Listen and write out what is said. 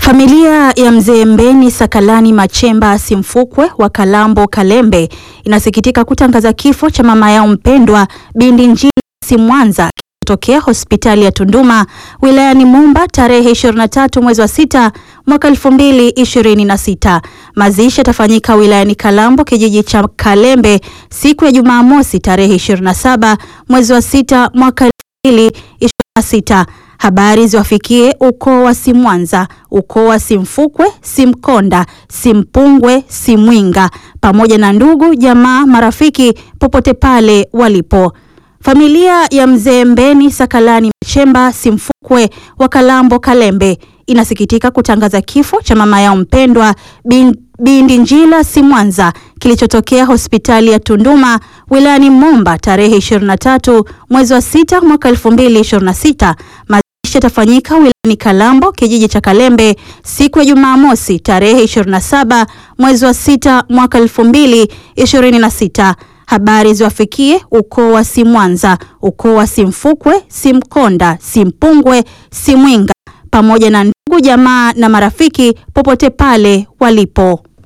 Familia ya mzee Mbeni Sakalani Machemba Simfukwe wa Kalambo Kalembe inasikitika kutangaza kifo cha mama yao mpendwa Bindi Njili Simwanza tokea hospitali ya Tunduma wilayani Momba tarehe 23 mwezi wa sita mwaka 2026. Mazishi yatafanyika wilayani Kalambo kijiji cha Kalembe siku ya Jumamosi tarehe 27 mwezi wa sita mwaka 2026. Habari ziwafikie ukoo wa Simwanza, ukoo wa Simfukwe, Simkonda, Simpungwe, Simwinga pamoja na ndugu, jamaa, marafiki popote pale walipo. Familia ya mzee Mbeni Sakalani Machemba Simfukwe wa Kalambo Kalembe inasikitika kutangaza kifo cha mama yao mpendwa Bin, Bindi Njila Simwanza kilichotokea hospitali ya Tunduma wilayani Momba tarehe 23 mwezi wa sita mwaka 2026. Mazishi yatafanyika wilayani Kalambo kijiji cha Kalembe siku ya Jumamosi tarehe 27 mwezi wa sita mwaka 2026. Habari ziwafikie ukoo wa Simwanza, ukoo wa Simfukwe, Simkonda, Simpungwe, Simwinga pamoja na ndugu jamaa na marafiki popote pale walipo.